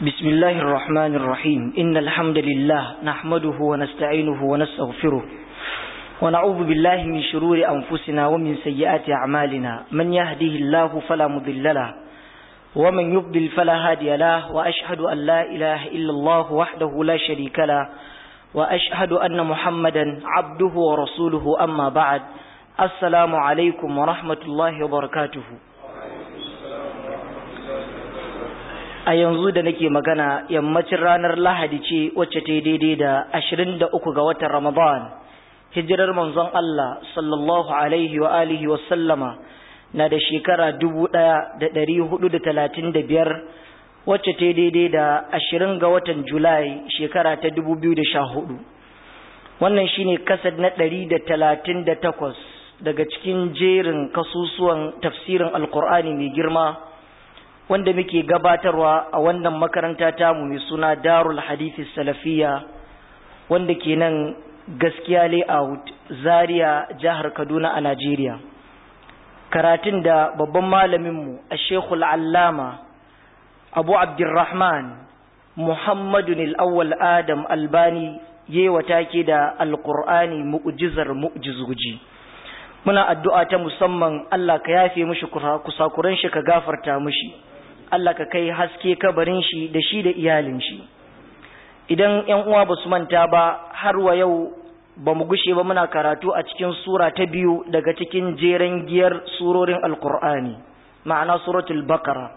بسم الله الرحمن الرحيم إن الحمد لله نحمده ونستعينه ونستغفره ونعوذ بالله من شرور أنفسنا ومن سيئات أعمالنا من يهده الله فلا مضل له ومن يضلل فلا هادي له وأشهد أن لا إله إلا الله وحده لا شريك له وأشهد أن محمدا عبده ورسوله أما بعد السلام عليكم ورحمة الله وبركاته a yanzu da nake magana yammacin ranar lahadi ce wacce ta daidai da ashirin da uku ga watan ramadan hijirar manzon Allah sallallahu alaihi wa alihi wa sallama na da shekara dubu ɗaya da ɗari hudu da talatin da biyar wacce ta daidai da ashirin ga watan julai shekara ta dubu biyu da sha hudu wannan shine kasad na ɗari da talatin da takwas daga cikin jerin kasusuwan tafsirin alkur'ani mai girma wanda muke gabatarwa a wannan makaranta tamu mai suna darul hadithi salafiya wanda ke nan gaskiya layout zaria jihar kaduna a najeriya karatun da babban malaminmu a shekul allama abu abdurrahman muhammadun al'awwal adam albani yewa take da alkur'ani mu'jizar mu'jizuji muna addu'a ta musamman allah ka yafe mushi kusakuran shi ka gafarta mushi Allah ka kai haske kabarin shi da shi da iyalin shi idan ƴan uwa ba su manta ba har wa yau ba mu gushe ba muna karatu a cikin sura ta biyu daga cikin jeren giyar surorin alkur'ani ma'ana suratul bakara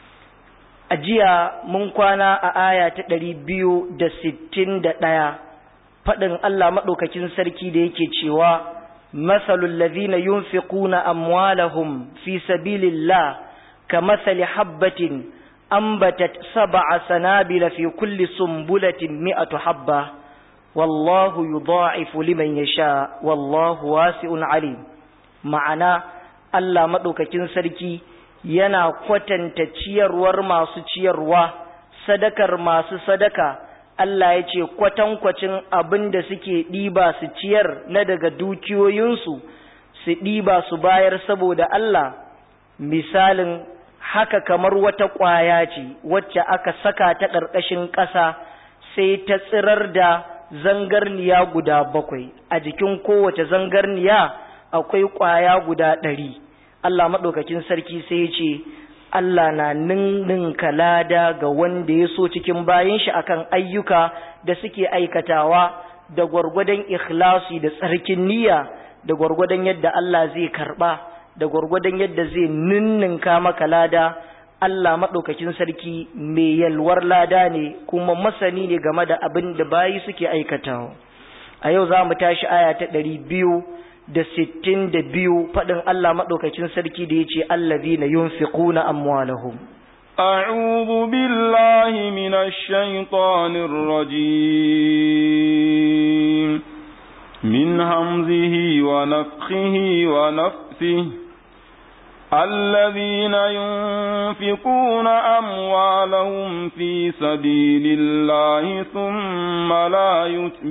a jiya mun kwana a aya ta ɗari biyu da sittin da ɗaya faɗin Allah maɗaukakin sarki da yake cewa masalul ladhina yunfiquna amwalahum fi sabilillah كمثل حبة أنبتت سبع سنابل في كل سنبلة مئة حبة والله يضاعف لمن يشاء والله واسع عليم معنا Allah maɗaukakin sarki yana kwatanta ciyarwar masu ciyarwa, sadakar masu sadaka, Allah ya ce kwatankwacin abin da suke ɗiba su ciyar na daga dukiyoyinsu, su ɗiba su bayar saboda Allah, misalin haka kamar wata ƙwaya ce wacce aka saka ta ƙarƙashin ƙasa sai ta tsirar da zangarniya guda bakwai a jikin kowace zangarniya akwai ƙwaya guda ɗari Allah maɗaukakin sarki sai ya ce Allah na ninninka lada ga wanda ya so cikin bayan shi akan ayyuka da suke aikatawa da gwargwadon ikhlasi da tsarkin niyya da gwargwadon yadda Allah zai karɓa da gwargwadon yadda zai ninninka maka lada Allah maɗaukakin sarki mai yalwar lada ne kuma masani ne game da abin da bayi suke aikatawa a yau za mu tashi aya ta ɗari biyu da sittin da biyu faɗin Allah maɗaukakin sarki da ya ce allazi na yunfiquna amwalahum أعوذ بالله من الشيطان الرجيم من همزه ونفخه ونفثه الذين ينفقون أموالهم في سبيل الله ثم لا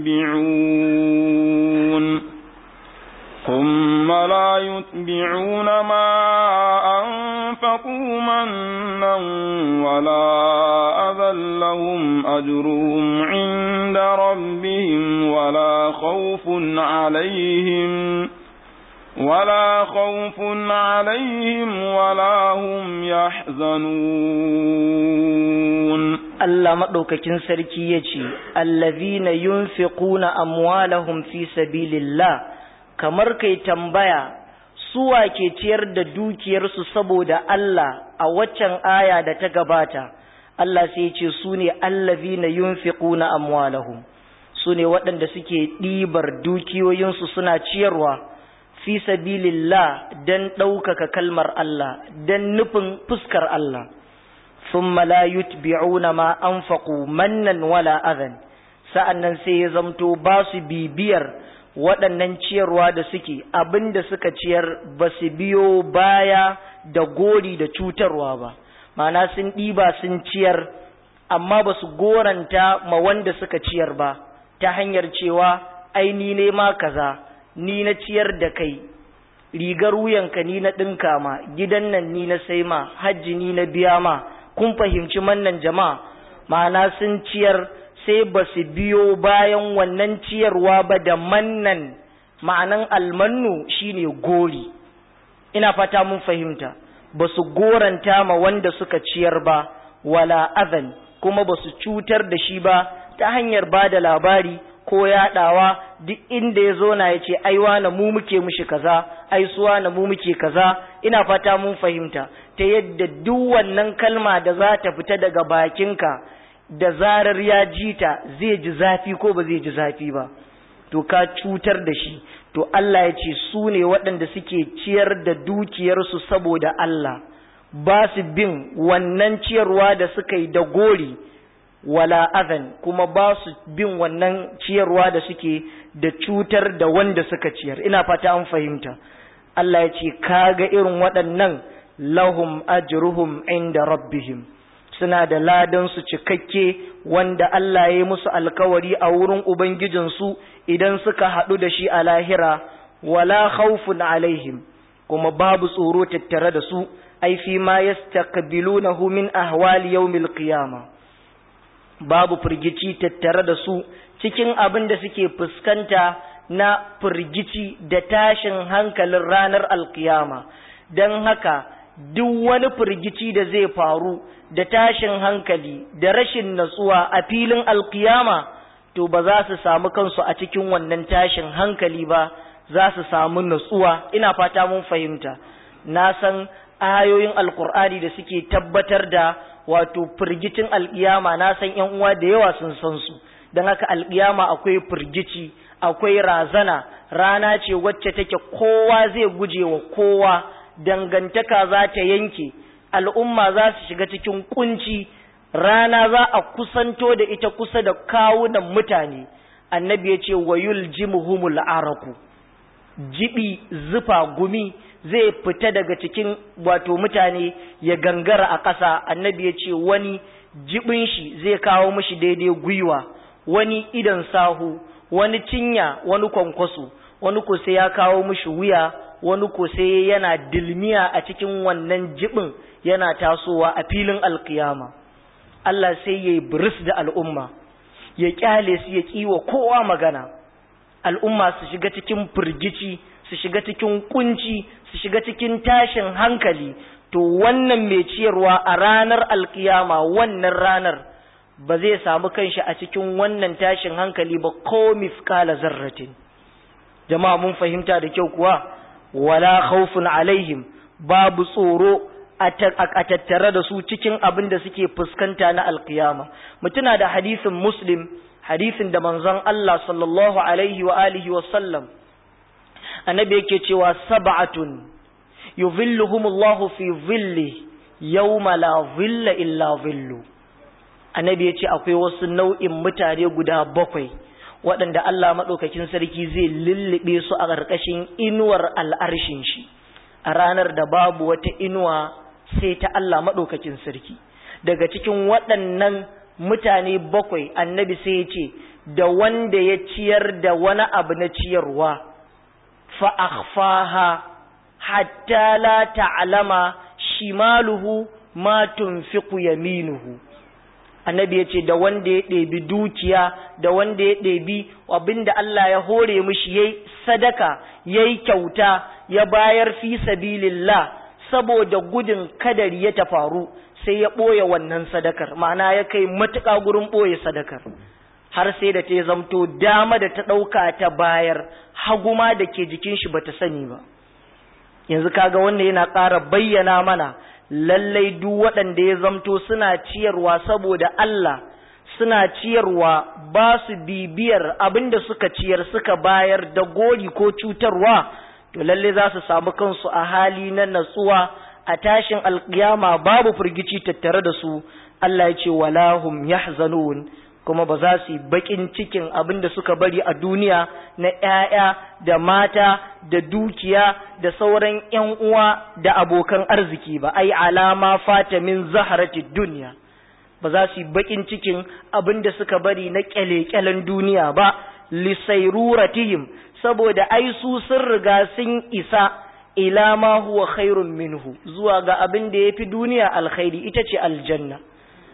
يتبعون ثم لا يتبعون ما أنفقوا منا ولا أذى لهم أجرهم عند ربهم ولا خوف عليهم ولا خوف عليهم ولا هم يحزنون Allah maɗaukakin sarki ya ce, Allazina yunfiquna amwalahum fi sabilillah kamar kai tambaya suwa ke ciyar da dukiyarsu saboda Allah a waccan aya da ta gabata, Allah sai ya ce su ne allazina yunfiquna amwalahum su ne waɗanda suke ɗibar dukiyoyinsu suna ciyarwa. fi sabilillah dan ɗaukaka kalmar Allah dan nufin fuskar Allah thumma la yutbi'una ma anfaqu mannan wala adhan sa'annan sai ya zamto ba su bibiyar waɗannan ciyarwa da suke abinda suka ciyar ba su biyo baya da gori da cutarwa ba ma'ana sun ɗiba sun ciyar amma ba su goranta ma wanda suka ciyar ba ta hanyar cewa ai ni ne ma kaza ni na ciyar da kai rigar wuyanka ni na ɗinka ma gidan nan ni na sai ma hajji ni na biya ma kun fahimci mannan jama'a ma'ana sun ciyar sai ba su biyo bayan wannan ciyarwa ba da mannan ma'anan almannu shine gori ina fata mun fahimta ba su goranta ma wanda suka ciyar ba wala azan kuma ba su cutar da shi ba ta hanyar ba da labari ko yaɗawa duk inda ya zo na ya ce aiwa na mu muke mushi kaza ai suwa na mu muke kaza ina fata mun fahimta ta yadda duk wannan kalma da za ta fita daga bakinka da zarar ya ji ta zai ji zafi ko ba zai ji zafi ba to ka cutar da shi to Allah ya ce su ne waɗanda suke ciyar da dukiyarsu saboda Allah ba su bin wannan ciyarwa da suka yi da gori wala azan kuma ba su bin wannan ciyarwa da suke da cutar da wanda suka ciyar ina fata an fahimta Allah ya ce kaga irin waɗannan lahum ajruhum inda rabbihim suna da ladan su cikakke wanda Allah ya yi musu alkawari a wurin ubangijinsu idan suka haɗu da shi a lahira wala khawfun alaihim kuma babu tsoro tattare da su ai fi ma yastaqbilunahu min ahwali yawmil qiyamah babu firgici tattare da su cikin abin da suke fuskanta na firgici da tashin hankalin ranar alkiyama don haka duk wani firgici da zai faru da tashin hankali da rashin natsuwa a filin alkiyama to ba za su samu kansu a cikin wannan tashin hankali ba za su samu natsuwa ina fata mun fahimta na san ayoyin alkur'ani da suke tabbatar da wato firgicin alƙiyama na san ƴan uwa da yawa sun san su don haka alƙiyama akwai firgici akwai razana rana ce wacce take kowa zai guje wa kowa dangantaka za ta yanke al'umma za su shiga cikin kunci rana za a kusanto da ita kusa da kawunan mutane annabi ya ce wayul jimuhumul araku jibi zufa gumi zai fita daga cikin wato mutane ya gangara a ƙasa annabi ya ce wani jibin shi zai kawo mishi daidai gwiwa wani idan sahu wani cinya wani kwankwaso wani ko sai ya kawo mishi wuya wani ko sai yana dilmiya a cikin wannan jibin yana tasowa a filin alkiyama Allah sai ya yi biris da al'umma ya kyale su ya kiwa kowa magana al'umma su shiga cikin firgici su shiga cikin kunci su shiga cikin tashin hankali to wannan mai ciyarwa a ranar alkiyama wannan ranar ba zai samu kanshi a cikin wannan tashin hankali ba ko mifkala zarratin jama'a mun fahimta da kyau kuwa wala khawfun alaihim babu tsoro a tattare da su cikin abin da suke fuskanta na alkiyama mutuna da hadisin muslim hadisin da manzon Allah sallallahu alaihi wa alihi wa sallam annabi yake cewa sab'atun yuzilluhumullahu fi zilli yawma la zilla illa zillu annabi yace akwai wasu nau'in mutane guda bakwai waɗanda Allah maɗaukakin sarki zai lullube su a ƙarƙashin inuwar al'arshin shi a ranar da babu wata inuwa sai ta Allah maɗaukakin sarki daga cikin waɗannan mutane bakwai annabi sai ya ce da wanda ya ciyar da wani abu na ciyarwa fa'afaha hatta la ta'alama shimaluhu ma tunfiqu yaminuhu annabi ya ce da wanda ya ɗebi dukiya da wanda ya ɗebi abinda Allah ya hore mishi yayi sadaka yayi kyauta ya bayar fi sabilillah saboda gudun kadari ya ta faru sai ya ɓoye wannan sadakar ma'ana ya kai matuƙa gurin ɓoye sadakar har sai da ta yi zamto dama da ta ɗauka ta bayar haguma da ke jikin shi bata sani ba yanzu kaga wanda yana ƙara bayyana mana lallai duk waɗanda ya zamto suna ciyarwa saboda Allah suna ciyarwa ba su bibiyar abinda suka ciyar suka bayar da gori ko cutarwa to lallai za su samu kansu a hali na natsuwa a tashin alkiyama babu firgici tattare da su Allah ya ce walahum yahzanun kuma ba za su yi bakin cikin abin da suka bari a duniya na ‘ya'ya da mata da dukiya da sauran ‘yan uwa da abokan arziki ba, ai alama fata min zaharati duniya. Ba za su yi bakin cikin abin da suka bari na ƙyale-ƙyalen duniya ba, lisairuratihim, saboda ai su sun riga sun isa ila ma huwa khairun minhu zuwa ga abin da ya fi duniya alkhairi ita ce aljanna.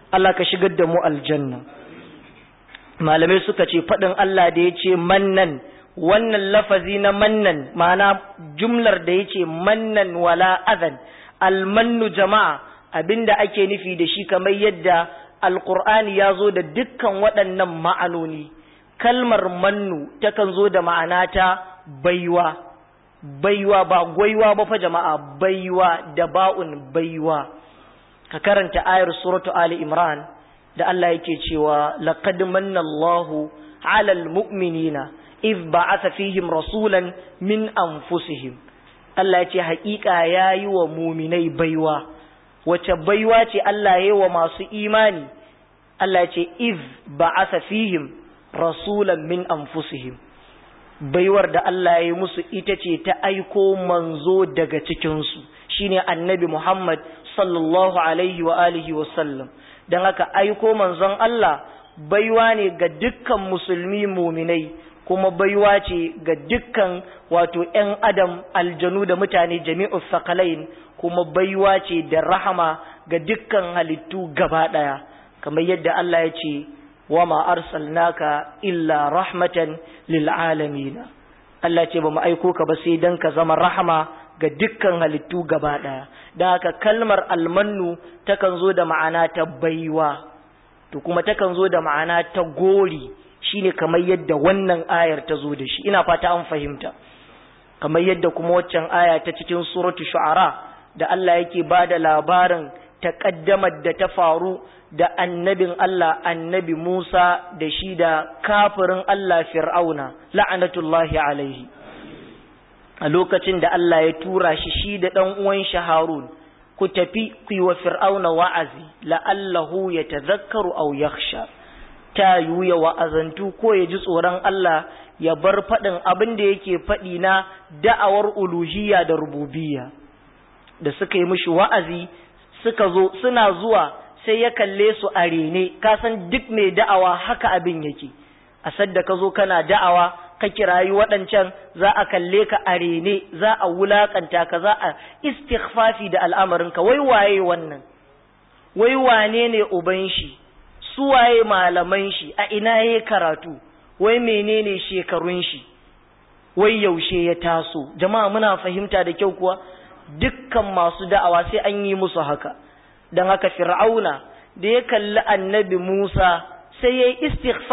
Allah ka shigar da mu aljanna malamai suka ce faɗin Allah da ya ce mannan wannan lafazi na mannan ma'ana jumlar da ya ce mannan wala adhan almannu jama'a abinda ake nufi da shi kamar yadda alkur'ani ya zo da dukkan waɗannan ma'anoni kalmar mannu takan zo da ma'ana ta baiwa baiwa ba gwaiwa ba fa jama'a baiwa da ba'un baiwa ka karanta ayar suratu ali imran da Allah yake cewa laqad manna Allahu 'alal mu'minina idh ba'atha fihim rasulan min anfusihim Allah ya ce haƙiƙa yayi wa muminai baiwa wace baiwa ce Allah ya yi wa masu imani Allah ya ce iz ba'atha fihim rasulan min anfusihim baiwar da Allah ya yi musu ita ce ta aiko manzo daga cikinsu shine annabi Muhammad sallallahu alaihi wa alihi wa sallam don haka aiko manzon Allah baiwa ne ga dukkan musulmi muminai kuma baiwa ce ga dukkan wato ‘yan adam aljanu da mutane jami'u sakalain kuma baiwa ce da rahama ga dukkan halittu gaba ɗaya kamar yadda Allah ya ce wa ma arsalnaka illa rahmatan lil alamin Allah ce ba mu aiko ka ba sai dan ka zama rahama ga dukkan halittu gaba ɗaya don haka kalmar almannu takan zo da ma'ana ta baiwa to kuma takan zo da ma'ana ta gori shine kamar yadda wannan ayar ta zo da shi ina fata an fahimta kamar yadda kuma waccan aya ta cikin suratu shu'ara da Allah yake ba da labarin taƙaddamar da ta faru da annabin Allah annabi Musa da shi da kafirin Allah fir'auna la'anatullahi alaihi a lokacin da Allah ya tura shi shi da ɗan uwan shi Harun ku tafi ku yi wa fir'auna wa'azi la'allahu ya tazakkaru aw yakhsha ta yiwu ya wa'azantu ko ya ji tsoron Allah ya bar faɗin abin da yake faɗi na da'awar uluhiyya da rububiyya da suka yi mishi wa'azi suka zo suna zuwa sai ya kalle su a rene ka san duk mai da'awa haka abin yake a sadda ka zo kana da'awa ka kirayi waɗancan za a kalle ka a rene za a wulakanta ka za a istighfafi da al'amarinka wai waye wannan wai wane ne uban shi su waye malaman shi a ina ya karatu wai menene shekarun shi wai yaushe ya taso jama'a muna fahimta da kyau kuwa dukkan masu da'awa sai an yi musu haka don haka fir'auna da ya kalli annabi Musa sai ya yi